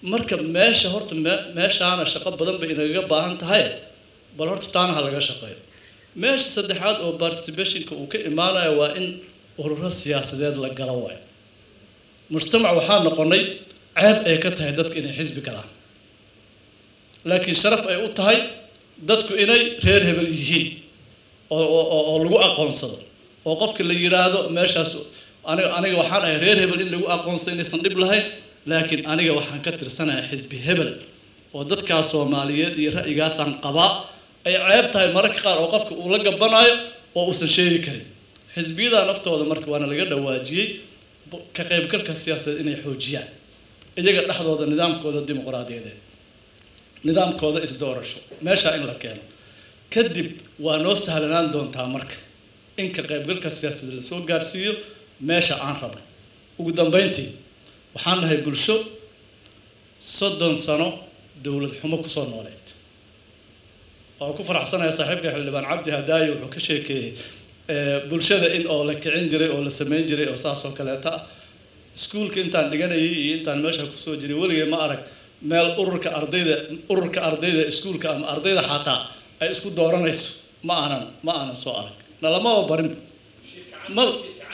marka meesha horta meeshaana shaqo badan bay inagaga baahan tahay bal horta taana ha laga shaqeeyo meesha saddexaad oo participationka uu ka imaanayo waa in ururo siyaasadeed la galo waayo mujtamac waxaa noqonay ceeb ay ka tahay dadku inay xisbi galaan laakiin sharaf ay u tahay dadku inay reer hebel yihiin oo lagu aqoonsado oo qofka la yiraahdo meeshaas aniga aniga waxaan ahay reer hebel in lagu aqoonsado inaysan dhib lahayn laakiin aniga waxaan ka tirsanahay xisbi hebel oo dadkaas soomaaliyeed iyo ra'yigaasaan qabaa ay ceeb tahay mararka qaar oo qofka uu la gabanaayo oo uusan sheegi karin xisbiyada naftooda marka waana laga dhawaajiyey ka qaybgalka siyaasadeed inay xoojiyaan iyaga dhexdooda nidaamkooda dimuqraadiyadeed nidaamkooda isdoorasho meeshaa in la keeno kadib waa noo sahlanaan doontaa marka in ka qaybgalka siyaasadeed lasoo gaarsiiyo meesha aan rabno ugu dambeyntii waxaan nahay bulsho soddon sano dowlad xumo kusoo nooleed oo ku faraxsanaya saaxiibka xildhibaan cabdi hadaayo wuxuu ka sheekeeyey bulshada in oo la kicin jiray oo la sameyn jiray oo saas oo kaleeta ah iskuulka intaan dhiganayay iyo intaan meesha kusoo jiray weligay ma arag meel ururka ardayda ururka ardayda iskuulka ama ardayda xataa ay isku dooranayso ma aanan ma aanan soo arag nalamaba barin ma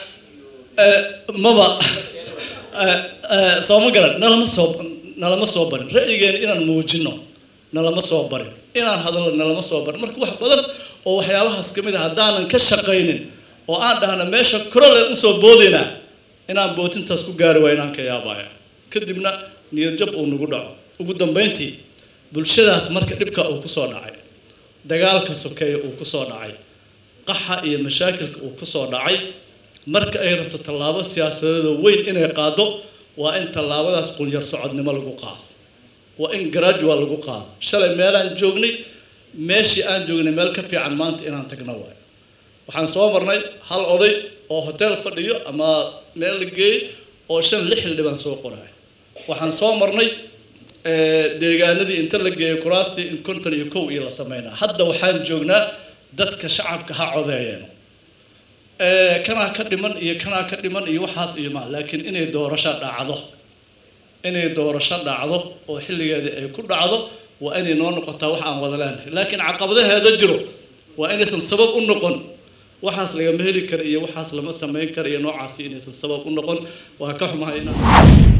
maba sooma garan nalama soo nalama soo barin ra'yigeena inaan muujino nalama soo barin inaan hadallo nalama soo barin marka wax badan oo waxyaabahaas ka mid a haddaanan ka shaqaynin oo aan dhahna meesha korole usoo boodaynaa inaan bootintaas ku gaari waa inaan ka yaabaya kadibna niyadjab uu nagu dhaco ugu dambeyntii bulshadaas marka dhibka uu kusoo dhacay dagaalka sokeeya uu kusoo dhacay qaxa iyo mashaakilka uu kusoo dhacay marka ay rabto tallaabo siyaasadeedoo weyn inay qaado waa in tallaabadaas qunyar socodnimo lagu qaado waa in gradual lagu qaado shalay meelaan joognay meeshii aan joognay meel ka fiican maanta inaan tagno waayo waxaan soo marnay hal oday oo hotel fadhiyo ama meel la geeyey oo shan lix xildhibaan soo qoraya waxaan soo marnay deegaanadii inta la geeyay kuraastii in konton iyo kow iyo la sameynaa hadda waxaan joognaa dadka shacabka ha codeeyeen kanaa ka dhiman iyo kanaa ka dhiman iyo waxaas iyo ma laakiin inay doorasho dhacdo inay doorasho dhacdo oo xilligeeda ay ku dhacdo waa inay noo noqotaa wax aan wada leenahay laakiin caqabadaheeda jiro waa inaysan sabab u noqon waxaas lagama heli kara iyo waxaas lama samayn kara iyo noocaasi inaysan sabab u noqon waa ka xumahay inaan